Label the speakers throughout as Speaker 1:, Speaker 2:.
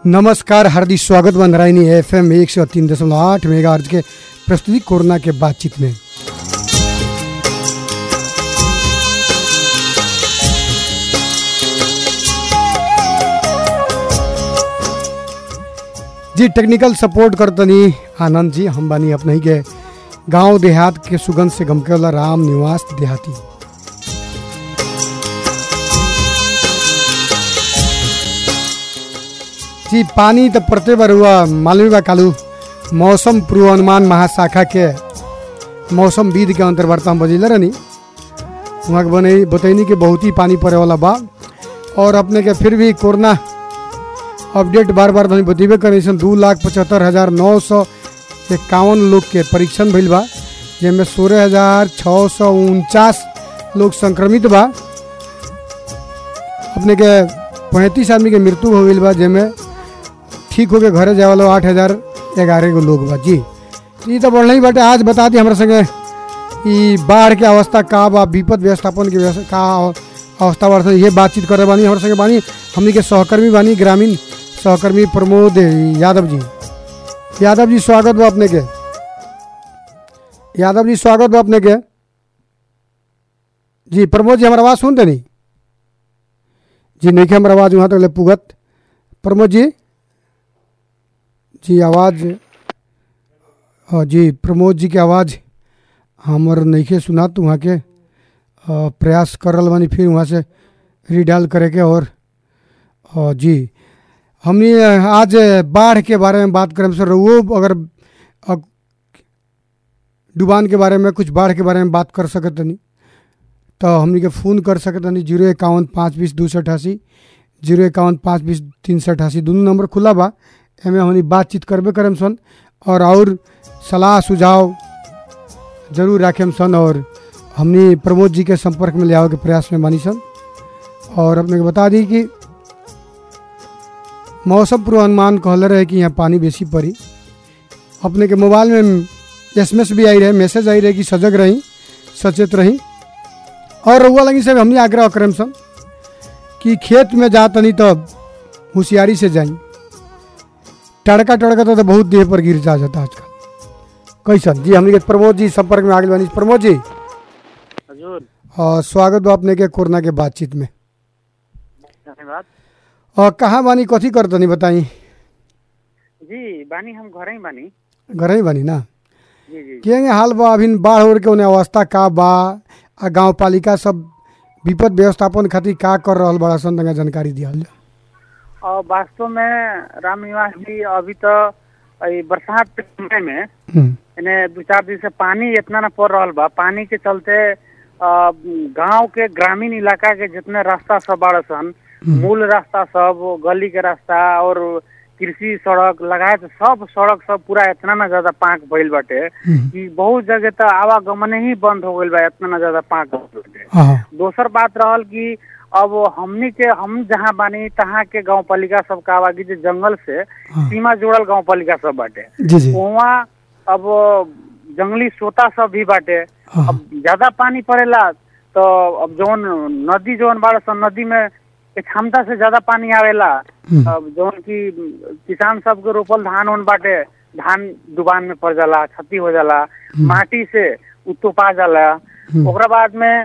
Speaker 1: नमस्कार हार्दिक स्वागत बन राइनी एफ एम एक सौ तीन दशमलव आठ मेगा अर्ज के प्रस्तुति कोरोना के बातचीत में जी टेक्निकल सपोर्ट करतनी आनंद जी हम बानी अपने ही के गांव देहात के सुगंध से गमके वाला राम निवास देहाती जी पानी तो पड़ते बार हुआ मालूम बा कालू मौसम पूर्वानुमान महाशाखा के मौसम विद के अंतर्वार्ता हम बजिले रहनी वहाँ के बने बतैनी कि बहुत ही पानी पड़े वाला बा और अपने के फिर भी कोरोना अपडेट बार बार धनी बतेबे करे सन दू लाख पचहत्तर हज़ार नौ सौ इक्यावन लोग के परीक्षण भइल बा जेमे सोलह हज़ार छः सौ उनचास लोग संक्रमित बा अपने के पैंतीस आदमी के मृत्यु हो गई बा जेमे ठीक होके घरे जाए वाला आठ हज़ार ग्यारह गो लोग बा जी ई तो बढ़ल ही बाटे आज बता दी हमरा संगे ई बाढ़ के अवस्था का बा विपद व्यवस्थापन के व्यवस्था का अवस्था बा ये बातचीत करे बानी हमरा संगे बानी हमनी के सहकर्मी बानी ग्रामीण सहकर्मी प्रमोद यादव जी यादव जी स्वागत बा अपने के यादव जी स्वागत बा अपने के जी प्रमोद जी हमारा आवाज़ सुनते नहीं जी नहीं हमारा आवाज़ वहाँ तक ले पुगत प्रमोद जी जी आवाज़ हाँ जी प्रमोद जी के आवाज़ हमर नइखे सुना तो वहाँ के अ, प्रयास कर रहा बानी फिर वहाँ से रीडायल करे के और अ, जी हमने आज बाढ़ के बारे में बात करें सर वो अगर अ, डुबान के बारे में कुछ बाढ़ के बारे में बात कर सकत नहीं तो हमनी के फ़ोन कर सकत नहीं जीरो इक्यावन पाँच बीस दो सौ अठासी जीरो इक्यावन पाँच बीस तीन सौ अठासी दोनों नंबर खुला बा एमे हमनी बातचीत करबे करम सन और और सलाह सुझाव जरूर राखेम सन और हमनी प्रमोद जी के संपर्क में ले आवे के प्रयास में बानी सन और अपने के बता दी कि मौसम पूर्वानुमान कहले रहे कि यहाँ पानी बेसी पड़ी अपने के मोबाइल में एस भी आई रहे मैसेज आई रहे कि सजग रही सचेत रही और रउआ लगी से हमने आग्रह करम सन कि खेत में जा तनी तब होशियारी से जाई टड़का टड़का तो, तो बहुत देह पर गिर जा जाता आजकल कैसन जी हमने के प्रमोद जी संपर्क में आगे बानी प्रमोद जी
Speaker 2: हजूर
Speaker 1: और स्वागत बा अपने के कोरोना के बातचीत में
Speaker 2: धन्यवाद
Speaker 1: और कहाँ बानी कथी कर तनी बताई
Speaker 2: जी बानी हम घर ही बानी
Speaker 1: घर ही बानी ना
Speaker 2: जी जी
Speaker 1: के हाल बा अभी बाढ़ ओढ़ के उन्हें अवस्था का बा आ गाँव पालिका सब विपद व्यवस्थापन खातिर का कर रहल बड़ा सन तनिका जानकारी दिहल जा
Speaker 2: और वास्तव में राम निवास जी अभी तो ई बरसात के समय में
Speaker 1: हम्म,
Speaker 2: इन्हें दो चार दिन से पानी इतना न पड़ रहा बा पानी के चलते अ, गांव के ग्रामीण इलाका के जितने रास्ता सब बाड़ सन मूल रास्ता सब गली के रास्ता और कृषि सड़क लगाए सब सड़क सब पूरा इतना ना ज्यादा पाक भइल बाटे
Speaker 1: हम्म,
Speaker 2: कि बहुत जगह तो आवागमन ही बंद हो गइल बा इतना ना ज्यादा पाक भइल बाटे
Speaker 1: हाँ
Speaker 2: दोसर बात रहल कि अब हमनी के हम जहाँ बानी तहाँ के गांव पालिका सब का बा कि जे जंगल से
Speaker 1: हाँ।
Speaker 2: सीमा जुड़ल गांव पालिका सब बाटे
Speaker 1: जी जी
Speaker 2: वहाँ अब जंगली सोता सब भी बाटे
Speaker 1: हाँ
Speaker 2: अब ज्यादा पानी पड़ेला तो अब जौन नदी जौन बाड़ सन नदी में के क्षमता से ज्यादा पानी आवेला
Speaker 1: हम्म,
Speaker 2: अब जौन की किसान सब के रोपल धान उन बाटे धान डुबान में पड़ जाला क्षति हो जाला माटी से उतोपा जाला
Speaker 1: हम्म।
Speaker 2: ओकरा बाद में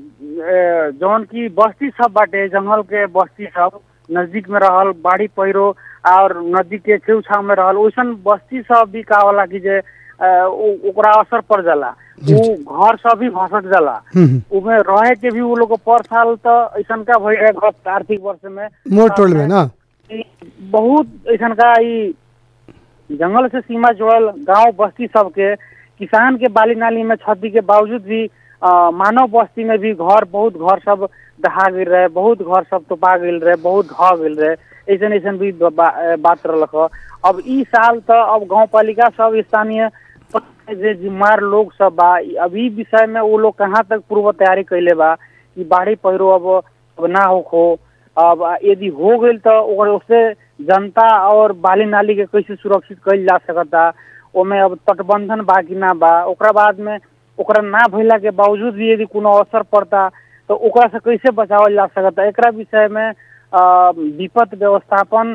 Speaker 2: ए, जौन की बस्ती सब बाटे जंगल के बस्ती सब नजदीक में रहल बाढ़ी पैरो और नदी के छेउ छाव में रहल वैसन बस्ती सब भी का होला कि जे ए, उ- ओकरा असर पड़ जाला
Speaker 1: जी,
Speaker 2: उ घर सब भी भसक जाला
Speaker 1: हम्म,
Speaker 2: उमे रहे के भी उ लोग को पर साल तो ऐसन का भई रहे गत आर्थिक वर्ष में
Speaker 1: मोर टोल में ना
Speaker 2: कि बहुत ऐसन का ई जंगल से सीमा जुड़ल गांव बस्ती सबके किसान के बाली नाली में क्षति के बावजूद भी अ, मानव बस्ती में भी घर बहुत घर सब दहा गिर रहे बहुत घर सब तोपा गिल रहे बहुत ढह गिल रहे ऐसन ऐसन भी ब- बा, अ, बात रहलक ह। अब ई साल तो अब गांव पालिका सब स्थानीय जे जिम्मेवार लोग सब बा ई- अब ई विषय में वो लोग कहाँ तक पूर्व तैयारी कैले बा कि बाढ़ी पैरो अब अब ना होखो अब यदि हो गई तो ओकर उससे जनता और बाली नाली के कैसे सुरक्षित कइल जा सकता ओमे अब तटबंधन बा कि ना बा ओकरा बाद में ओकरा ना भइला के बावजूद भी यदि कोनो असर पड़ता तो ओकरा से कैसे बचावल जा सकता एकरा विषय में अ, विपद व्यवस्थापन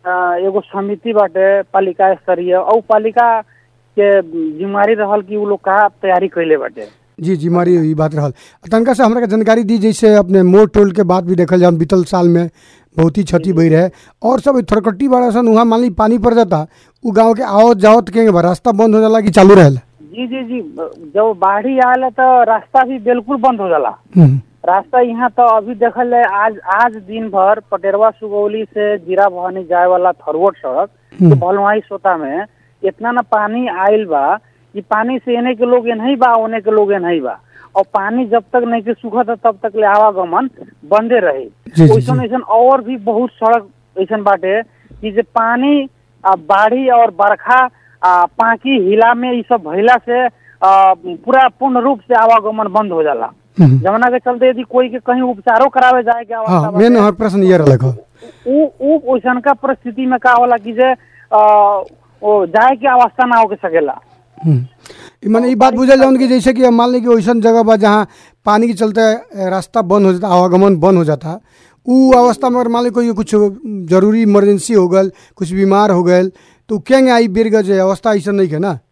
Speaker 2: अ, एगो समिति बाटे पालिका स्तरीय और पालिका के जिम्मेवारी रहल कि उ लोग का तैयारी कैले बाटे
Speaker 1: जी जी मारी ई बात रहल तनका से हमरा के जानकारी दी जैसे अपने मोर टोल के बात भी देखल जाए बीतल साल में बहुत ही क्षति भई रहे और सब थरकट्टी वाला सन वहाँ मान ली पानी पड़ जाता उ गांव के आवत जावत के बा रास्ता बंद हो जाला कि चालू रहेला
Speaker 2: जी जी जी जब बाढ़ी आयल तो रास्ता भी बिल्कुल बंद हो जाला
Speaker 1: हम्म,
Speaker 2: रास्ता यहाँ तो अभी देखल जाए आज आज दिन भर पटेरवा सुगौली से जीरा भवानी जाए वाला थरवट सड़क
Speaker 1: हम्म।
Speaker 2: के भलवाई सोता में इतना ना पानी आयल बा कि पानी से एने के लोग नहीं बा ओने के लोग नहीं बा और पानी जब तक नहीं के सूखत है तब तक ले आवागमन बंदे रही
Speaker 1: जी, जी,
Speaker 2: वैसन वैसन और भी बहुत सड़क ऐसन बाटे कि जे पानी आ, बाढ़ी और बरखा आ, पाकी हिला में ई सब भइला से आ, पूरा पूर्ण रूप से आवागमन बंद हो जाला
Speaker 1: हम्म।
Speaker 2: जमुना के चलते यदि कोई के कहीं उपचारो करावे जाए के अवस्था
Speaker 1: हाँ
Speaker 2: बाटे,
Speaker 1: मेन हमार प्रश्न ये रहलक ह।
Speaker 2: उ उ ओइसन का परिस्थिति में का होला कि जे आ, ओ जाए के अवस्था ना होके सकेला
Speaker 1: हम्म। ई माने ई बात बुझल जाऊन कि जैसे कि अब मान ली कि वैसन जगह बा जहाँ पानी के चलते अ, रास्ता बंद हो जाता आवागमन बंद हो जाता उ अवस्था में अगर मान ली कोई कुछ जरूरी इमरजेंसी हो गल कुछ बीमार हो गल तो उ केंगे आई बेर गज अवस्था ऐसा नहीं है ना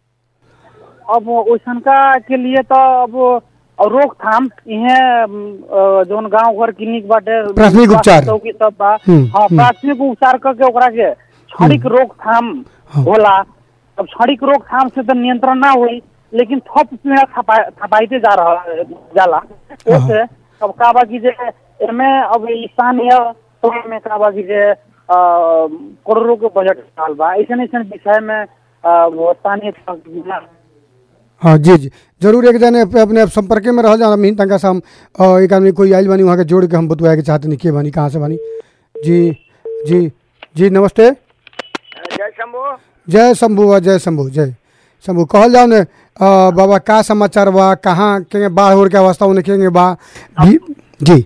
Speaker 2: अब ओइसन का के लिए तो अब और रोकथाम इहे जोन गांव घर क्लिनिक बाटे
Speaker 1: प्राथमिक उपचार।
Speaker 2: चौकी सब बा
Speaker 1: हम्म,
Speaker 2: हाँ
Speaker 1: हम्म।
Speaker 2: प्राथमिक उपचार करके ओकरा के क्षणिक रोकथाम
Speaker 1: हाँ।
Speaker 2: होला अब क्षणिक रोकथाम से तो नियंत्रण ना हुई लेकिन थप पीड़ा थपा- थपाइते जा रहा जाला ओसे अब का बा कि जे एमे अब स्थानीय तौर में का बा कि जे अ, करोड़ों के बजट साल बा ऐसे ऐसे विषय में अ, वो स्थानीय तौर-
Speaker 1: हाँ जी जी जरूर एक जने पे अपने संपर्क में रह जा हम तनका से हम अ, एक आदमी कोई आइल बानी वहाँ के जोड़ के हम बतवाए के चाहते नहीं के बानी कहाँ से बानी जी जी जी नमस्ते
Speaker 3: जय शंभू
Speaker 1: जय शंभु बा जय शंभु जय शंभु कहल जाओ ने अ, बाबा का समाचार बा कहाँ के बाढ़ उड़ के अवस्था उन्हें केंगे बा भी जी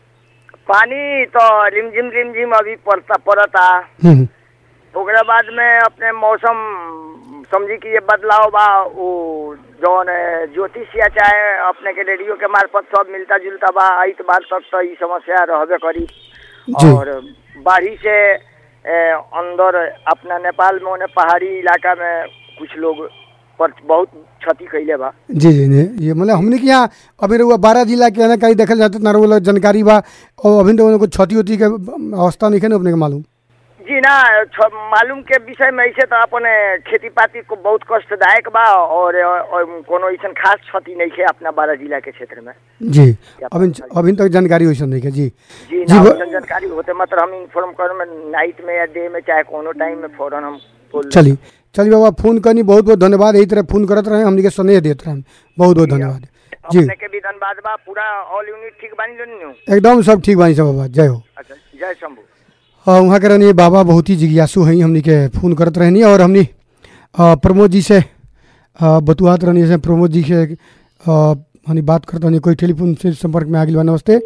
Speaker 3: पानी तो रिमझिम रिमझिम अभी पड़ता पड़ता
Speaker 1: हम्म,
Speaker 3: ओकरा बाद में अपने मौसम समझी कि ये बदलाव बा वो जौन है, ज्योतिषिया चाहे अपने के रेडियो के मार्फत सब मिलता जुलता बा इतबार तक तो ई समस्या रहबे करी
Speaker 1: जी।
Speaker 3: और बाढ़ी से ए, अंदर अपना नेपाल में ओने पहाड़ी इलाका में कुछ लोग पर बहुत क्षति कैले बा
Speaker 1: जी जी जी ये मतलब हमने के यहाँ अभी रहुआ बारह जिला के है ना कहीं देखल जाते ना रहुआ जानकारी बा और अभी तो कुछ क्षति उति के अवस्था नहीं है ना अपने के मालूम
Speaker 3: जी ना छ- मालूम के विषय में ऐसे तो अपने खेती पाती को बहुत कष्टदायक बा और, और कोनो ऐसा खास क्षति नहीं है अपना बारह जिला के क्षेत्र में
Speaker 1: जी अभी अभी तक जानकारी वैसा नहीं है जी
Speaker 3: जी
Speaker 1: जी,
Speaker 3: ना
Speaker 1: ब-
Speaker 3: वैसन जानकारी होते मात्र हम इन्फॉर्म कर में नाइट में या डे में चाहे कोनो टाइम में फौरन हम बोल
Speaker 1: चली चलिए बाबा फोन करनी बहुत बहुत धन्यवाद यही तरह फोन करत रहे हमने के स्नेह देते रहे बहुत बहुत धन्यवाद जी
Speaker 3: अपने के भी धन्यवाद बा पूरा ऑल यूनिट ठीक बानी लोनी नु
Speaker 1: एकदम सब ठीक बानी सब बाबा जय हो
Speaker 3: अच्छा जय शंभू
Speaker 1: और वहाँ के रहनी बाबा बहुत ही जिज्ञासु हैं हमनी के फ़ोन करत रहनी और हमनी अ, प्रमोद जी से अ, बतुआत रहनी से प्रमोद जी से अ, हमनी बात करते रहनी कोई टेलीफोन से संपर्क में आ गई बा नमस्ते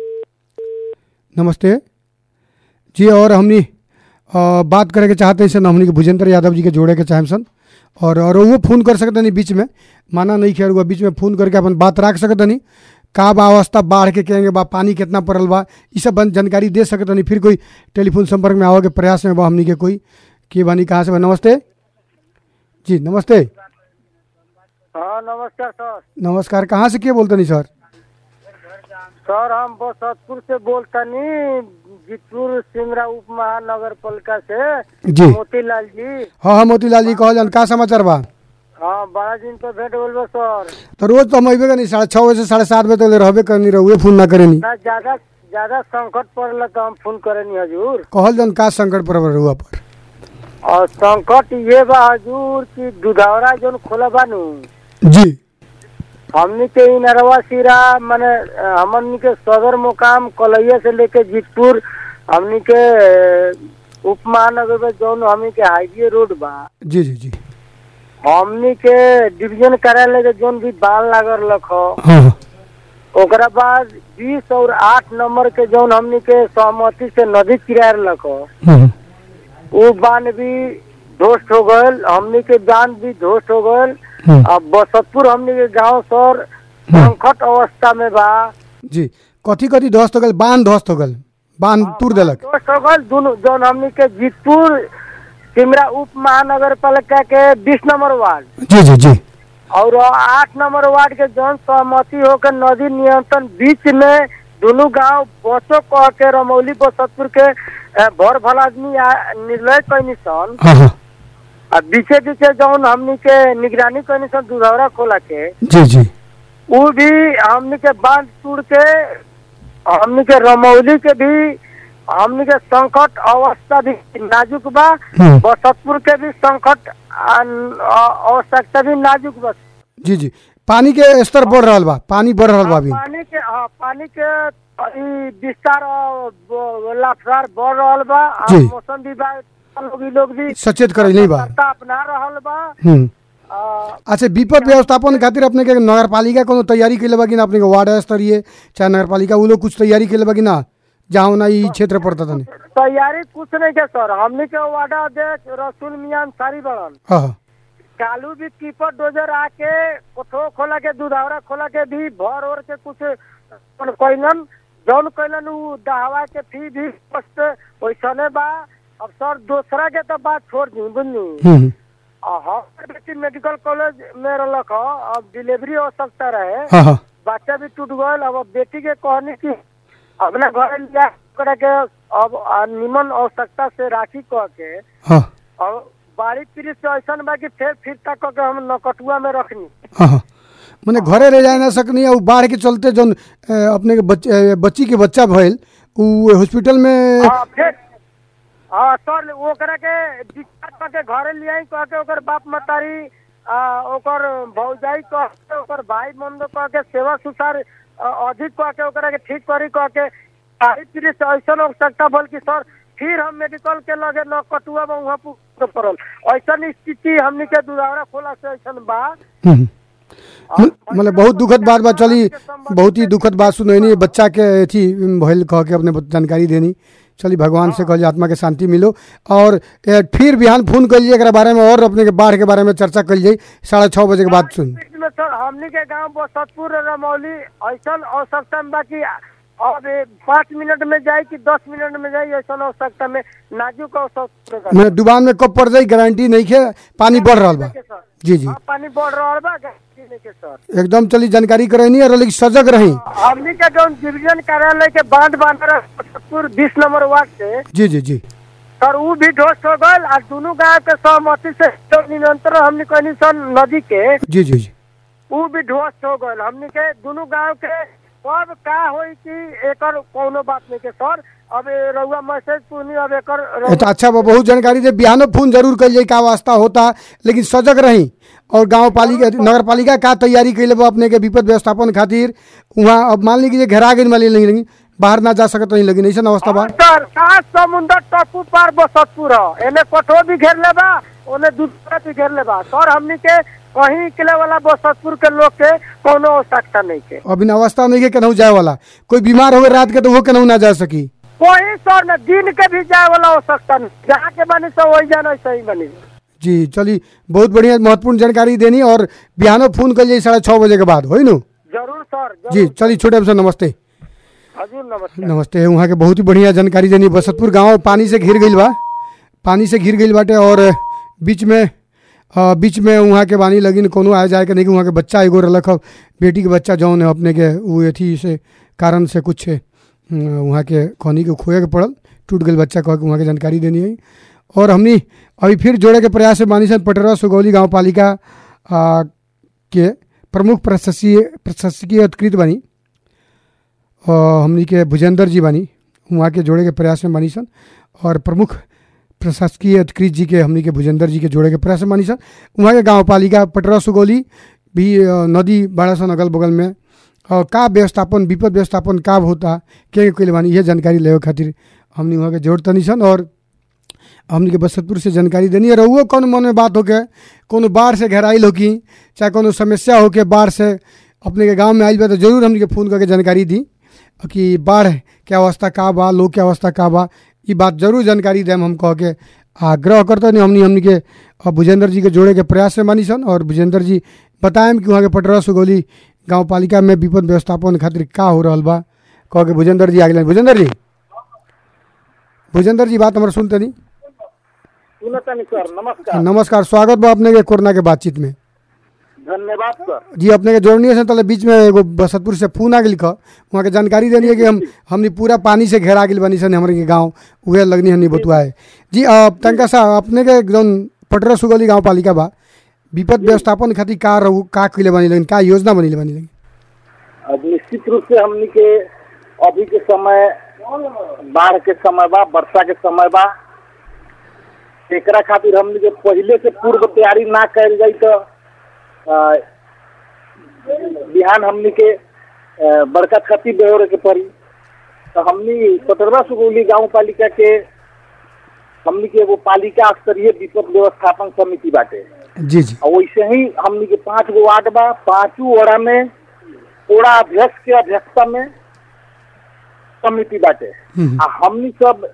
Speaker 1: नमस्ते जी और हमनी अ, बात करे के चाहते हैं सन हमनी के भुजेंद्र यादव जी के जोड़े के चाहें सन और और वो फ़ोन कर सकते नहीं बीच में माना नहीं खेर हुआ बीच में फ़ोन करके अपन बात रख सकते नहीं का बा अवस्था बाढ़ के कहेंगे बा पानी कितना पड़ल बा ये सब बन- जानकारी दे सकते नहीं फिर कोई टेलीफोन संपर्क में आओ के प्रयास में बा हमनी के कोई के बानी कहाँ से बा नमस्ते जी नमस्ते
Speaker 2: हाँ नमस्कार सर
Speaker 1: नमस्कार कहाँ से के बोलते नहीं सर
Speaker 2: सर हम बसतपुर से बोलतनी जीतपुर सिमरा उप महानगर पालिका से
Speaker 1: जी
Speaker 2: मोतीलाल जी
Speaker 1: हाँ हाँ मोतीलाल जी कहल जान का समाचार बा
Speaker 2: हाँ बड़ा दिन पर भेंट बोल बा सर
Speaker 1: तो रोज तो हम अबे करनी साढ़े छः बजे से साढ़े सात बजे तक रहबे करनी रहुए फोन ना करेनी
Speaker 2: ना ज्यादा ज्यादा संकट पड़ल तो हम फोन करेनी हजूर
Speaker 1: कहल जान का संकट पर रहुआ पर
Speaker 2: और संकट ये बा हजूर कि दुधावरा जोन खोला बानू
Speaker 1: जी
Speaker 2: हमनी के इ नरवा सिरा माने अ, हमनी के सदर मुकाम कलैया से लेके जीतपुर हमनी के अ, उप महानगर में जौन हमनी के हाईवे रोड बा
Speaker 1: जी जी जी
Speaker 2: हमनी के डिवीजन कार्यालय के जौन भी बाल लागल रख
Speaker 1: हाँ हाँ
Speaker 2: ओकरा बाद बीस और आठ नंबर के जौन हमनी के सहमति से नदी किराया रख
Speaker 1: हम्म,
Speaker 2: वो बांध भी ध्वस्त हो गयल हमनी के बांध भी ध्वस्त हो गयल
Speaker 1: हम्म,
Speaker 2: अब बसतपुर हमनी के गांव सर संकट अवस्था में बा
Speaker 1: जी कथी कथी ध्वस्त हो गल बांध ध्वस्त हो गल बांध तूर देलक
Speaker 2: ध्वस्त हो गयल दोनों जौन हमनी के जीतपुर
Speaker 4: सिमरा उप महानगर पालिका के बीस नंबर वार्ड
Speaker 1: जी जी जी
Speaker 4: और आठ नंबर वार्ड के जन सहमति होकर नदी नियंत्रण बीच में दोनों गांव बसो कह के रमौली बसतपुर के अ, भर भल आदमी आ- निर्णय कैनी सन
Speaker 1: हाँ हाँ
Speaker 4: आ बीचे बीचे जौन हमनी के निगरानी कैनी सन दुधौरा खोला के
Speaker 1: जी जी
Speaker 4: उ भी हमनी के बांध टूट के हमनी के रमौली के भी हमनी के संकट अवस्था भी नाजुक बा
Speaker 1: हम्म।
Speaker 4: बसतपुर के भी संकट अन- अ- आवश्यकता भी नाजुक बा
Speaker 1: जी जी पानी के स्तर बढ़ रहा बा पानी बढ़ रहा बा अभी
Speaker 4: पानी के हाँ पानी के ई विस्तार और ब- लाफार बढ़ रहल बा आ
Speaker 1: जी।
Speaker 4: मौसम विभाग लोग ई लोग भी
Speaker 1: सचेत करे नहीं बा
Speaker 4: सतर्कता अपना रहल बा
Speaker 1: हम्म
Speaker 4: आ,
Speaker 1: अच्छा विपद व्यवस्थापन खातिर अपने के नगर पालिका कोनो तैयारी कैले बा कि ना अपने के वार्ड स्तरीय चाहे नगर पालिका उ लोग कुछ तैयारी कैले बा कि ना जहाँ ना ई क्षेत्र पड़ता तने
Speaker 4: तैयारी कुछ नहीं के सर हमनी के वार्ड अध्यक्ष रसूल मियां सारी बड़न
Speaker 1: हाँ हाँ
Speaker 4: कालू भी कीपर डोजर आके कोठो खोला के दुधावरा खोला के भी भर ओर के कुछ कैलन जौन कैलन उ दहवा के फी भी स्पष्ट वैसने बा अब सर दूसरा के तो बात छोड़ दी बुझनी
Speaker 1: हम्म
Speaker 4: आ, हमार बेटी मेडिकल कॉलेज में रहलक ह अब डिलीवरी आवश्यकता रहे
Speaker 1: हाँ हाँ
Speaker 4: बच्चा भी टूट गयल अब बेटी के कहनी कि अपना घर लिया करे के अब आ, निमन आवश्यकता से राखी कह के
Speaker 1: हाँ
Speaker 4: और बाड़ी पीड़ी से ऐसा बा कि फिर फिर तक के हम नकटुआ में रखनी
Speaker 1: हाँ हाँ मैंने घरे रह जाए ना सकनी है बाढ़ के चलते जौन अ, अपने के बच, अ, बच्ची के बच्चा भइल उ हॉस्पिटल में
Speaker 4: हाँ फिर हाँ सर ओकरा के डिस्चार्ज करके घरे ले आई कह के ओकर बाप मतारी आ, ओकर भौजाई कह के ओकर भाई बंधु कह के सेवा सुसार आ, अधिक कह के ओकरा के ठीक करी कह के बाड़ी पीड़ी से ऐसा आवश्यकता बोल कि सर फिर हम मेडिकल के लगे न कटुआ में वहाँ पुग पड़ल ऐसा स्थिति हमनी के दुधावरा खोला से ऐसा बा
Speaker 1: हम्म। म- मतलब बहुत दुखद बात बा चली बहुत ही दुखद बात सुनैनी बच्चा के अथी भइल कह के अपने बत- जानकारी देनी चली भगवान से कहल आत्मा के शांति मिलो और ए, फिर बिहान फोन कल जाइए एकरा बारे में और अपने के बाढ़ के बारे में चर्चा कल जाई साढ़े छः बजे के बाद सुन
Speaker 4: बीच में सर हमनी के गांव बसतपुर रमौली ऐसा आवश्यकता में बा कि अब ए पाँच मिनट में जाए कि दस मिनट में जाए ऐसा आवश्यकता में नाजुक आवश्यकता बा।
Speaker 1: मैं दुकान में कब पड़ जाई गारंटी नहीं है पानी बढ़ रहा बा
Speaker 4: के सर
Speaker 1: जी जी
Speaker 4: हाँ, पानी बढ़ रहा बा गाड़ी नहीं के सर
Speaker 1: एकदम चली जानकारी करैनी और लेकिन सजग रही
Speaker 4: हमनी के जो डिवीजन कार्यालय के बांध बांध रहे बसतपुर बीस नंबर वार्ड से
Speaker 1: जी जी जी
Speaker 4: सर उ भी ध्वस्त हो गल और दोनों गांव के सहमति से जो नियंत्रण हमनी कहनी सन नदी के
Speaker 1: जी जी जी
Speaker 4: उ भी ध्वस्त हो गल हमनी के दोनों गांव के कब का होई कि एकर कोनो बात नहीं के सर अब ए रउआ मैसेज पुनी अब एकर
Speaker 1: ये तो अच्छा बा बहुत जानकारी दे बिहानो फोन जरूर कल जाई का वास्ता होता लेकिन सजग रही और गांव पालिका नगर पालिका का तैयारी कैले बा अपने के विपद व्यवस्थापन खातिर वहाँ अब मान ली कि जे घेरा गई माली नहीं लगी बाहर ना जा सकत नहीं लगी ऐसा अवस्था बा
Speaker 4: सर सात समुंदर टापू पार बसतपुर ह एने कठो भी घेर लेबा ओने दूसरा भी घेर लेबा सर हमनी के कहीं निकले वाला बसतपुर के लोग के कोनो आवश्यकता नहीं के
Speaker 1: अभी ना अवस्था नहीं है केनहू जाए वाला कोई बीमार हो गए रात के तो वो केनहू ना जा सकी
Speaker 4: कोई सर न दिन के भी जाए वाला आवश्यकता नहीं जहाँ के बनी सो वही जाना सही बनी
Speaker 1: जी चली बहुत बढ़िया महत्वपूर्ण जानकारी देनी और बिहानो फोन कल जाई साढ़े छः बजे के बाद होई नु
Speaker 4: जरूर सर
Speaker 1: जी
Speaker 4: जरूर
Speaker 1: चलिए छोटे से नमस्ते
Speaker 4: हजूर नमस्कार
Speaker 1: नमस्ते वहाँ के बहुत ही बढ़िया जानकारी देनी बसतपुर गांव पानी से घिर गईल बा पानी से घिर गईल बाटे और बीच में अ, बीच में वहाँ के बानी लगिन कोनो आए जाए के नहीं कि वहाँ के बच्चा एगो रलक ह बेटी के बच्चा जौन है अपने के वो अथी से कारण से कुछ अ, वहाँ के खनी के खोए के पड़ल टूट गई बच्चा कह के वहाँ के जानकारी देनी है और हमनी अभी फिर जोड़े के प्रयास से बानी सन पटरा सुगौली गाँव पालिका अ, के प्रमुख प्रशासकीय प्रशासकीय अधिकृत बानी और हमनी के भुजेंद्र जी बानी वहाँ के जोड़े के प्रयास में बानी सन और प्रमुख प्रशासकीय अधिकृत जी के हमनी के भुजेंद्र जी के जोड़े के प्रयास में बानी सन वहाँ के गाँव पालिका पटरा सुगौली भी अ, नदी बाड़ा सन अगल बगल में और का व्यवस्थापन विपद व्यवस्थापन का होता के कैले बानी ये जानकारी लेवे खातिर हमनी वहाँ के जोड़ तनी सन और हमनी के बसतपुर से जानकारी देनी है रहुओ कौन मन में बात होके कोनो बाढ़ से घेराइल होकी चाहे कोनो समस्या होके बाढ़ से अपने के गांव में आइल बा तो जरूर हमनी के फ़ोन करके जानकारी दी कि बाढ़ के अवस्था का बा लोग के अवस्था का बा ई बात जरूर जानकारी देम हम कह के आग्रह करते नहीं हमनी हमनी के अ, भुजेंद्र जी के जोड़े के प्रयास से मानी सन और भुजेंद्र जी बताएम कि वहाँ के पटरा सुगौली गाँव पालिका में विपद व्यवस्थापन खातिर का हो रहा बा कह के भुजेंद्र जी आगे भुजेंद्र जी भुजेंद्र जी बात हमारे सुनते नहीं
Speaker 5: सुनतनी सर नमस्कार
Speaker 1: नमस्कार स्वागत बा अपने के कोरोना के बातचीत में
Speaker 5: धन्यवाद सर
Speaker 1: जी अपने के जोड़नी से तले बीच में एगो बसतपुर से फोन आ गई ख वहाँ के जानकारी देनी है कि हम हमनी पूरा पानी से घेरा गेल बनी सन हमारे के गाँव उहे लगनी हमनी बतुआ है जी अब तनका सा अपने के जौन पटरा सुगली गाँव पालिका बा विपद व्यवस्थापन खातिर का रहू का कइले बनी लगिन का योजना बनी बनी लगिन
Speaker 5: अब निश्चित रूप से हमनी के अभी के समय बाढ़ के समय बा वर्षा के समय बा एकरा खातिर हमनी के पहले से पूर्व तैयारी ना कैल जाई तो अ, बिहान हमनी के अ, बड़का क्षति बेहोरे के पड़ी तो हमनी पटरवा सुगौली गांव पालिका के हमनी के एगो पालिका स्तरीय विपद व्यवस्थापन समिति बाटे
Speaker 1: जी जी
Speaker 5: और वैसे ही हमनी के पांच गो वार्ड बा पांचों वार्ड में पूरा अध्यक्ष के अध्यक्षता में समिति बाटे
Speaker 1: हम्म।
Speaker 5: आ हमनी सब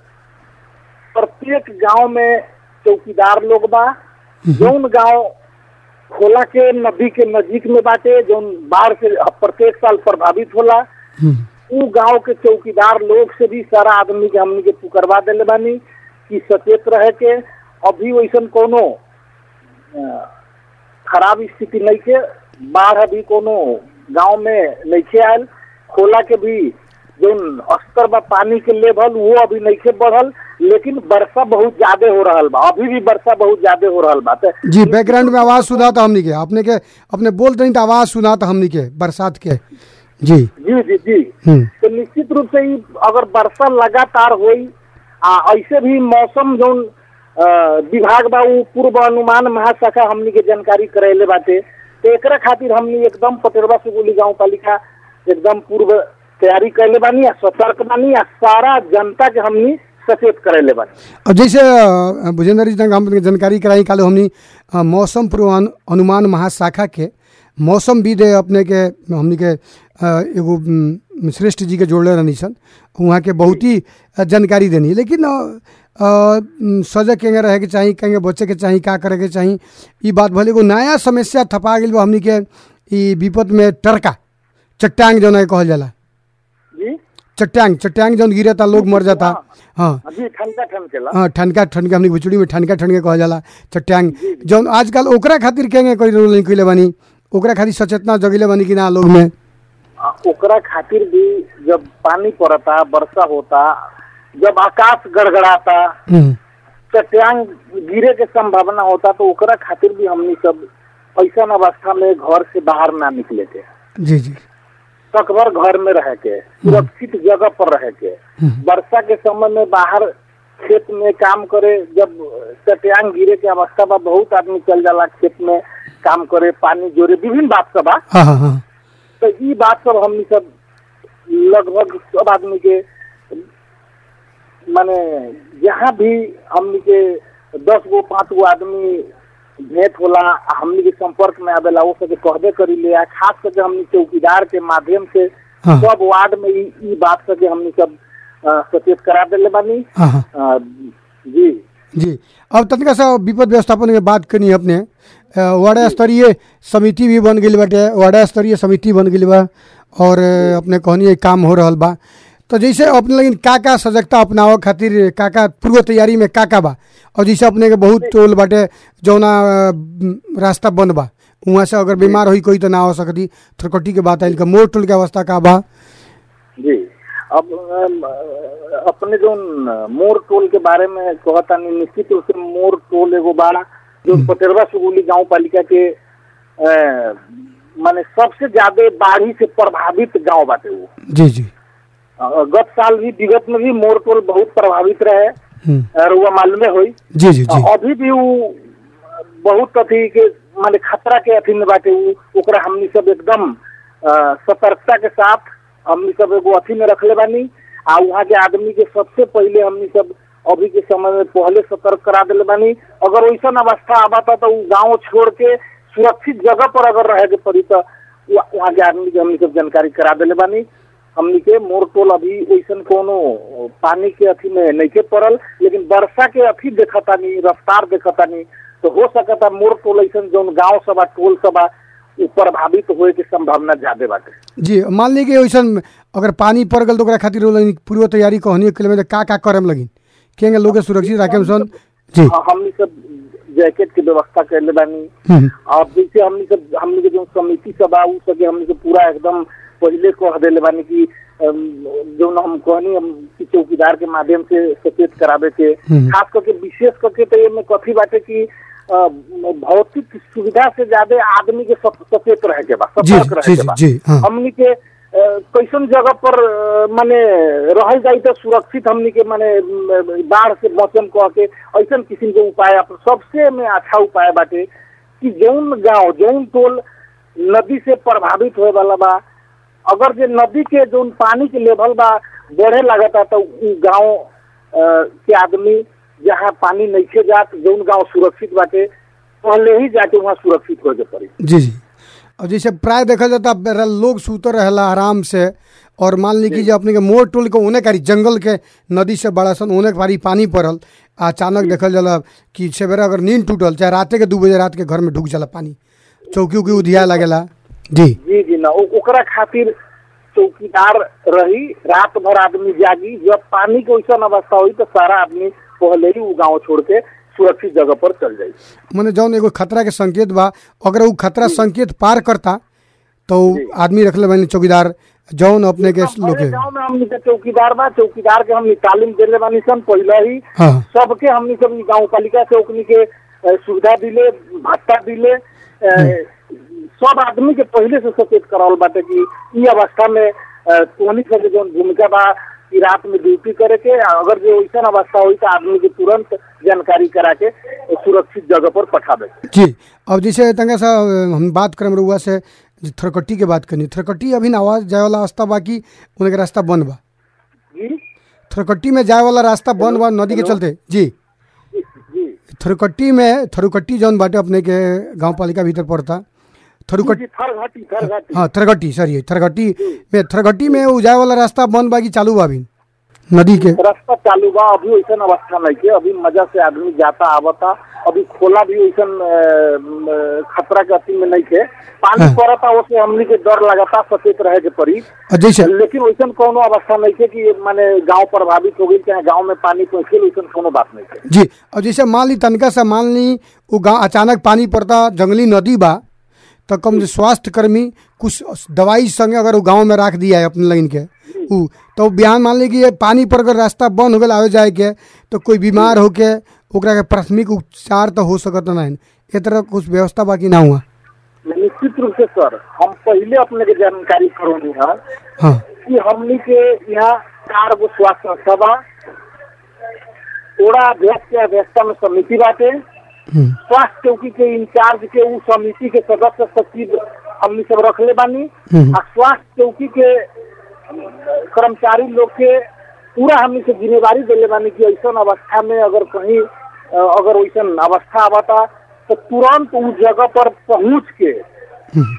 Speaker 5: प्रत्येक गांव में चौकीदार लोग बा जौन गांव खोला के नदी के नजीक में बाटे जौन बाढ़ से प्रत्येक साल प्रभावित होला
Speaker 1: हम्म,
Speaker 5: उ गांव के चौकीदार लोग से भी सारा आदमी के हमनी के पुकरवा देले बानी कि सचेत रहे के अभी वैसन कोनो अ, खराब स्थिति नहीं के बाढ़ अभी कोनो गांव में नहीं के आयल खोला के भी जोन स्तर बा पानी के लेवल वो अभी नहीं के बढ़ल लेकिन वर्षा बहुत ज्यादा हो रहल बा अभी भी वर्षा बहुत ज्यादा हो रहल बा तो
Speaker 1: जी बैकग्राउंड में आवाज़ सुना था हमनी के अपने के अपने बोल रही तो आवाज़ सुना था हमनी के बरसात के जी
Speaker 5: जी जी जी
Speaker 1: हम्म
Speaker 5: तो निश्चित रूप से ही अगर वर्षा लगातार होई आ ऐसे भी मौसम जौन अ, विभाग बा उ पूर्व अनुमान महाशाखा हमनी के जानकारी करैले बाटे तो एकरा खातिर हमनी एकदम पटेरवा सुगुली गांव पालिका एकदम पूर्व तैयारी कैले बानी आ सतर्क बानी आ सारा जनता के हमनी सचेत करैले बानी
Speaker 1: अब जैसे अ, भुजेंद्र जी तक हम जानकारी कराई कालो हमनी अ, मौसम पूर्वान अनुमान महाशाखा के मौसम विद अपने के हमनी के अ, एगो उम, श्रेष्ठ जी के जोड़ले रहनी सन वहाँ के बहुत ही अ, जानकारी देनी लेकिन अ, अ, उम, सजग केंगे रहे के चाही केंगे बचे के चाही का करे के चाही ई बात भले एगो नया समस्या थपा गेल बा हमनी के ई विपद में टरका चट्टांग जौन है कहल जाला
Speaker 5: जी
Speaker 1: चट्टांग चट्टांग जौन गिरता लोग मर जाता हाँ
Speaker 5: जी ठनका ठनकेला
Speaker 1: हाँ ठनका ठनका हमनी भुचड़ी में ठनका ठनके कहल जाला चट्टांग जौन आजकल ओकरा खातिर केंगे कोई रोल नहीं कइले बानी ओकरा खातिर सचेतना जगिले बानी कि ना लोग में
Speaker 5: आ, ओकरा खातिर भी जब पानी पड़ता वर्षा होता जब आकाश गड़गड़ाता
Speaker 1: हम्म,
Speaker 5: चट्टान गिरे के संभावना होता तो ओकरा खातिर भी हमनी सब ऐसा अवस्था में घर से बाहर ना निकले के
Speaker 1: जी जी
Speaker 5: सकभर घर में रह के सुरक्षित जगह पर रह के वर्षा के समय में बाहर खेत में काम करे जब चट्टान गिरे के अवस्था बा बहुत आदमी चल जाला खेत में काम करे पानी जोरे विभिन्न बात सब बा
Speaker 1: हाँ हाँ हाँ
Speaker 5: तो ई बात सब हमनी सब लगभग सब आदमी के माने जहाँ भी हमनी के दस गो पाँच गो आदमी भेंट होला आ हमनी के संपर्क में आवेला वो सब कहबे करी ले आ खास करके हमनी चौकीदार के माध्यम से
Speaker 1: हाँ।
Speaker 5: सब वार्ड में ई ई बात से हमनी सब अ, सचेत करा देले बानी
Speaker 1: हाँ हाँ
Speaker 5: अ, जी
Speaker 1: जी अब तनिका सा विपद व्यवस्थापन के बात करनी अपने अ, वार्ड स्तरीय समिति भी बन गई बाटे वार्ड स्तरीय समिति बन गई बा और अ, अपने कहनी है काम हो रहल बा तो जैसे अपने लेकिन का का सजगता अपनावे खातिर का का पूर्व तैयारी में का का बा और जैसे अपने के बहुत टोल बाटे जौना अ, म, रास्ता बंद बा वहाँ से अगर बीमार होई कोई तो ना हो सकती थरकटी के बात आइल का मोर टोल के अवस्था का बा
Speaker 5: जी अब अम, अपने जो मोर टोल के बारे में कहता नहीं निश्चित रूप से मोर टोल एगो बाड़ा जो पटेरवा सुगुली गांव पालिका के अ, माने सबसे ज्यादा बाढ़ी से प्रभावित गांव बाटे वो
Speaker 1: जी जी
Speaker 5: अ, गत साल भी विगत में भी मोर टोल बहुत प्रभावित रहे
Speaker 1: हम्म,
Speaker 5: और वो मालूमे हुई
Speaker 1: जी जी जी
Speaker 5: अभी भी वो बहुत अथी के माने खतरा के अथी में बाटे उ ओकरा हमनी सब एकदम अ, सतर्कता के साथ हमनी सब एगो अथी में रखले बानी आ वहाँ के आदमी के सबसे पहले हमनी सब अभी के समय में पहले सतर्क करा दिले बानी अगर वैसा अवस्था आबाता तो उ गाँव छोड़ के सुरक्षित जगह पर अगर रहे के पड़ी तो वहाँ वहाँ के आदमी के हमनी सब जानकारी करा दिले बानी हमनी के मोर टोल अभी वैसन कोनो पानी के अथी में नहीं के पड़ल लेकिन वर्षा के अथी देखतानी रफ्तार देखतानी तो हो सकता मोर टोल ऐसन जौन गांव सभा टोल सभा उ प्रभावित होए के संभावना ज्यादा बाटे
Speaker 1: जी मान ली कि वैसन अगर पानी पड़ गल तो ओकरा खातिर वो लोगन पूर्व तैयारी कहनी के लिए का का करम लगिन केंगे लोग के सुरक्षित राखे सन जी
Speaker 5: हाँ, हमनी सब जैकेट के व्यवस्था कैले बानी
Speaker 1: हम्म,
Speaker 5: अब जैसे हमनी सब हमनी के जो समिति सब आ उ सके हमनी के पूरा एकदम पहले कह देले बानी कि अम, जौन हम कहनी हम कि चौकीदार के माध्यम से सचेत करावे के
Speaker 1: हम्म।
Speaker 5: खास करके विशेष करके तो एमे कथी बाटे कि अ, भौतिक सुविधा से ज्यादा आदमी के सत- सचेत रहे के बा
Speaker 1: जी
Speaker 5: सतर्क रहे
Speaker 1: जी
Speaker 5: के
Speaker 1: जी
Speaker 5: बा
Speaker 1: जी हाँ
Speaker 5: हमनी के अ, कैसन जगह पर अ, माने रहल जाई तो सुरक्षित हमनी के माने म, बाढ़ से बचन कह के ऐसन किस्म के उपाय अप- सबसे में अच्छा उपाय बाटे कि जौन गांव जौन टोल नदी से प्रभावित होए वाला बा अगर जे नदी के जौन पानी के लेवल बा बढ़े लागता तो उ गांव अ, के आदमी जहाँ पानी नइखे जात जौन गांव सुरक्षित बाटे पहले ही जाके वहाँ सुरक्षित हो के पड़ी
Speaker 1: जी जी और जैसे प्राय देखल जाता बेरा लोग सूतर रहेला आराम से और मान ली कि जो अपने के मोर टोल के ओने कारी जंगल के नदी से बड़ा सन ओने कारी पानी पड़ल अचानक देखल जाला कि सवेरा अगर नींद टूटल चाहे राते के दू बजे रात के घर में ढुक जाला पानी चौकी उकी उधिया लगेला जी
Speaker 5: जी जी ना ओ- ओकरा खातिर चौकीदार रही रात भर आदमी जागी जब पानी के वैसा अवस्था हुई तो सारा आदमी पहले ही वो गांव छोड़ के सुरक्षित जगह पर चल जाई
Speaker 1: मने जौन एगो खतरा के संकेत बा अगर वो खतरा संकेत पार करता तो उ आदमी रखले बनी चौकीदार जौन अपने के लोग
Speaker 5: हमारे
Speaker 1: के
Speaker 5: गांव में हमनी के चौकीदार बा चौकीदार के हमनी तालीम देले बानी सन पहले ही
Speaker 1: हाँ
Speaker 5: सबके हमनी सब गांव पालिका से ओकनी के अ, सुविधा दिले भत्ता दिले अ, सब आदमी के पहले से सचेत करावल बाटे कि ई अवस्था में अ, तोहनी सब जो भूमिका बा कि रात में ड्यूटी करे के आ अगर जो वैसन अवस्था हुई तो आदमी के तुरंत जानकारी करा के सुरक्षित जगह पर पठावे के।
Speaker 1: जी अब जैसे तंगा सा अ, हम बात करम रहुआ से जे थरकट्टी के बात करनी थरकट्टी अभी ना आवाज जाए वाला रास्ता बाकी उनके रास्ता बंद बा
Speaker 5: जी
Speaker 1: थरकट्टी में जाए वाला रास्ता बंद बा नदी के चलते जी
Speaker 5: जी जी
Speaker 1: थरुकट्टी में थरुकट्टी जौन बाटे अपने के गांव पालिका भीतर पड़ता थरुकट्टी
Speaker 5: जी थर घाटी थर घाटी
Speaker 1: हाँ थरगट्टी सॉरी थरगट्टी में थरगट्टी में उ जाए वाला रास्ता बंद बा कि चालू बा अभी नदी के
Speaker 5: रास्ता चालू बा अभी वैसन अवस्था नहीं के अभी मजा से आदमी जाता आवता अभी खोला भी वैसन अ, म, खतरा के अति में नहीं के पानी
Speaker 1: हाँ।
Speaker 5: पड़ता उससे हमनी के डर लगाता सचेत रहे के पड़ी
Speaker 1: और जैसे
Speaker 5: लेकिन वैसन कोनो अवस्था नहीं के कि माने गांव प्रभावित हो गई चाहे गांव में पानी पहुंचे वैसन कोनो बात नहीं के
Speaker 1: जी और जैसे मान ली तनका से मान ली वो गाँव अचानक पानी पड़ता जंगली नदी बा तो कम से स्वास्थ्य कर्मी कुछ दवाई संगे अगर वो गांव में रख दिया है अपने लाइन के उ तो बिहान मान ली कि ये पानी पर अगर रास्ता बंद हो गया आवे जाए के तो कोई बीमार होके ओकरा के प्राथमिक उपचार तो हो सकत नहीं ए तरह कुछ व्यवस्था बाकी ना हुआ
Speaker 5: निश्चित रूप से सर हम पहले अपने के जानकारी करोनी है
Speaker 1: हाँ
Speaker 5: कि हमनी के यहाँ चार गो स्वास्थ्य संस्था बा ओड़ा अध्यक्ष के अध्यक्षता में समिति बाटे
Speaker 1: हम्म,
Speaker 5: स्वास्थ्य चौकी के इंचार्ज के उ समिति के सदस्य सचिव हमनी सब रखले बानी
Speaker 1: हम्म।
Speaker 5: आ स्वास्थ्य चौकी के कर्मचारी लोग के पूरा हमनी से जिम्मेवारी दिले बानी कि ऐसा अवस्था में अगर कहीं अ, अगर वैसा अवस्था आवता तो तुरंत उस जगह पर पहुंच के
Speaker 1: हम्म,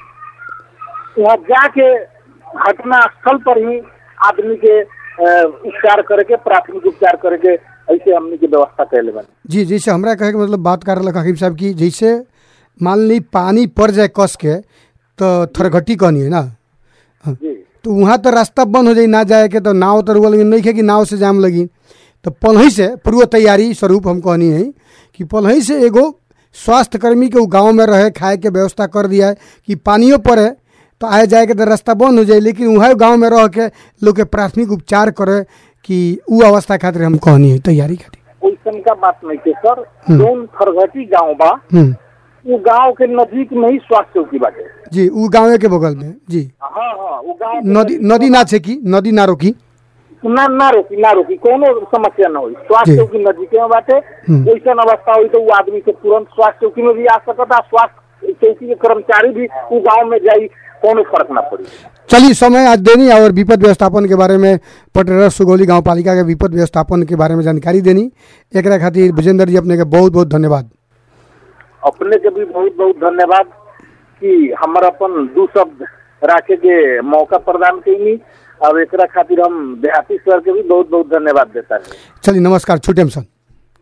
Speaker 5: वहाँ जाके घटना स्थल पर ही आदमी के अ, उपचार करके प्राथमिक उपचार करके ऐसे हमनी के व्यवस्था कैले बानी
Speaker 1: जी जैसे हमरा कहे के मतलब बात कर रहा हकीम साहब की जैसे मान ली पानी पड़ जाए कस के तो थरघटी कहनी है ना
Speaker 5: जी
Speaker 1: तो वहाँ तो रास्ता बंद हो जाई ना जाए के तो नाव तो रुआ लगी नहीं खे कि नाव से जाम लगी तो पलही से पूर्व तैयारी स्वरूप हम कहनी है कि पलही से एगो स्वास्थ्य कर्मी के उ गांव में रहे खाए के व्यवस्था कर दिया है कि पानियो पड़े तो आए जाए के तो रास्ता बंद हो जाए लेकिन वहाँ गांव में रह के लोग के प्राथमिक उपचार करे कि उ अवस्था खातिर हम कहनी है तैयारी खातिर
Speaker 5: वैसन का बात नहीं के सर जौन खरघटी गांव बा
Speaker 1: हम्म
Speaker 5: वो गांव के नजदीक में ही स्वास्थ्य चौकी बाटे
Speaker 1: जी उ गाँव के बगल में जी
Speaker 5: हाँ हाँ वो गांव के
Speaker 1: नदी नदी ना छेकी नदी ना रोकी
Speaker 5: ना ना रोकी ना रोकी कोनो समस्या ना हुई स्वास्थ्य
Speaker 1: जी।
Speaker 5: चौकी नजदीक में बाटे
Speaker 1: हम्म।
Speaker 5: वैसन अवस्था हुई तो वो आदमी के तुरंत स्वास्थ्य चौकी में भी आ सकता स्वास्थ्य चौकी के कर्मचारी भी वो गांव में जाई कोनो फर्क ना पड़ी
Speaker 1: चलिए समय आज देनी और विपद व्यवस्थापन के बारे में पटरा सुगौली गांव पालिका के विपद व्यवस्थापन के बारे में जानकारी देनी एकरा खातिर विजेंद्र जी अपने के बहुत बहुत धन्यवाद
Speaker 5: अपने के भी बहुत बहुत धन्यवाद कि हमर अपन दू शब्द राखे के मौका प्रदान कैनी और एकरा खातिर हम देहाती सर के भी बहुत बहुत धन्यवाद देता है
Speaker 1: चलिए नमस्कार छुटेम सन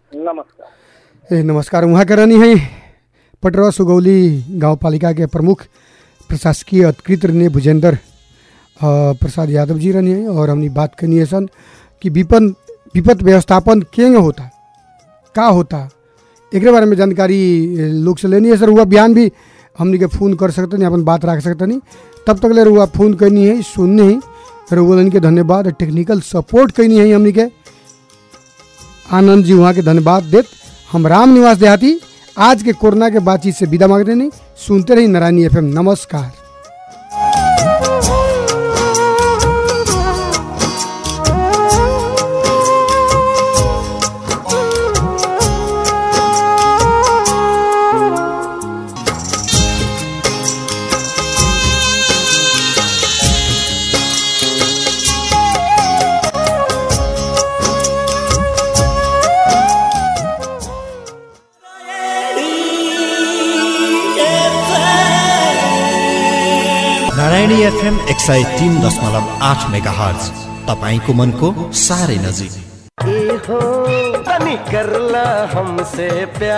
Speaker 5: नमस्कार
Speaker 1: ए नमस्कार वहाँ के रहनी है पटरा सुगौली गांव पालिका के प्रमुख प्रशासकीय अधिकृत रहने भुजेंद्र अ, प्रसाद यादव जी रहनी है और हमने बात करनी है सन कि विपन विपद व्यवस्थापन केंगे होता का होता एकरे बारे में जानकारी ए, लोग से लेनी है सर हुआ बिहान भी हमनी के फोन कर सकते अपन बात रख सकते तब तक ले रुआ फोन करनी है सुननी है रुआ के धन्यवाद टेक्निकल सपोर्ट करनी है हमनी के आनंद जी वहाँ के धन्यवाद देत हम राम निवास देहाती आज के कोरोना के बातचीत से विदा मांगते नहीं सुनते रही नारायणी एफ नमस्कार
Speaker 6: नारायणी एफएम एक सय तिन दशमलव आठ मेगा हर्ज तपाईँको मनको साह्रै नजिक
Speaker 7: हो तनी करला हमसे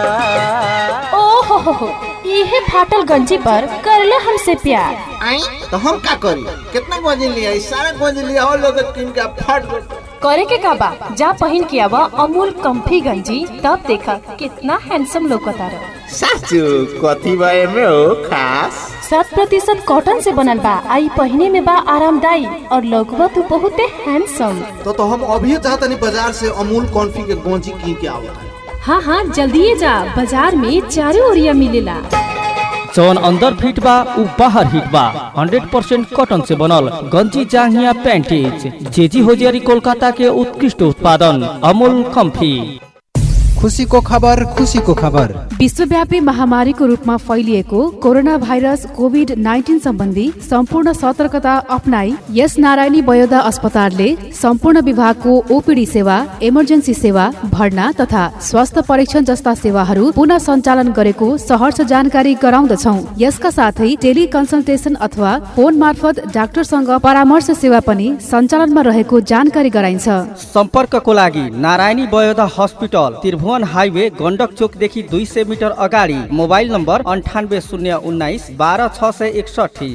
Speaker 7: प्यार
Speaker 8: ओ हो हो हो इहे फाटल गंजी पर करले हमसे प्यार
Speaker 9: आई तो हम का करी कितना गोजी लिया सारा गोजी लिया और लोग किन का फट
Speaker 8: करे के का बा जा पहिन के आवा अमूल कंफी गंजी तब देखा कितना हैंडसम लौकता रह
Speaker 9: साचू कथी बारे में हो खास
Speaker 8: शत प्रतिशत कॉटन से बनल बा आई पहिने में बा आरामदाई और लौकबा तू बहुते हैंडसम
Speaker 9: तो तो हम अभी चाहता नहीं बाजार से अमूल कॉन्फी के गोजी कीन के आवत
Speaker 8: हाँ हाँ जल्दी जा बाजार में चारों ओरिया मिलेला
Speaker 10: जौन अंदर फिट बा उ बाहर हिट बा हंड्रेड परसेंट कॉटन से बनल गंजी जांघिया पैंटीज जेजी होजियारी कोलकाता के उत्कृष्ट उत्पादन अमूल कंफी
Speaker 11: खुसीको खबर खुसीको खबर
Speaker 12: विश्वव्यापी महामारीको रूपमा फैलिएको कोरोना भाइरस कोभिड नाइन्टिन सम्बन्धी सम्पूर्ण सतर्कता अप्नाई यस नारायणी वयोदा अस्पतालले सम्पूर्ण विभागको ओपिडी सेवा इमर्जेन्सी सेवा भर्ना तथा स्वास्थ्य परीक्षण जस्ता सेवाहरू पुनः सञ्चालन गरेको सहर्ष जानकारी गराउँदछौ यसका साथै टेली कन्सल्टेसन अथवा फोन मार्फत डाक्टरसँग परामर्श सेवा पनि सञ्चालनमा रहेको जानकारी गराइन्छ
Speaker 10: सम्पर्कको लागि नारायणी वयोदा हस्पिटल त्रिभुवन हाइवे गण्डक चोकदेखि दुई सय मिटर अगाडि मोबाइल नम्बर अन्ठानब्बे शून्य उन्नाइस बाह्र छ सय एकसठी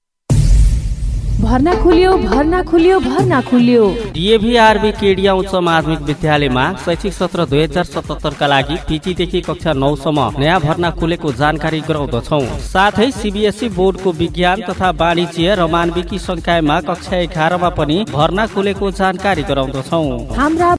Speaker 12: भर्ना खुल्यो भर्ना खुल्यो भर्ना खुल्यो
Speaker 10: डिएभीआरबी केडिया उच्च माध्यमिक विद्यालयमा शैक्षिक सत्र दुई हजार सतहत्तरका लागि पिजीदेखि कक्षा नौसम्म नयाँ भर्ना खुलेको जानकारी गराउँदछौ साथै सिबिएसई बोर्डको विज्ञान तथा वाणिज्य र मानविकी संकायमा कक्षा एघारमा पनि भर्ना खुलेको जानकारी गराउँदछौ
Speaker 12: हाम्रा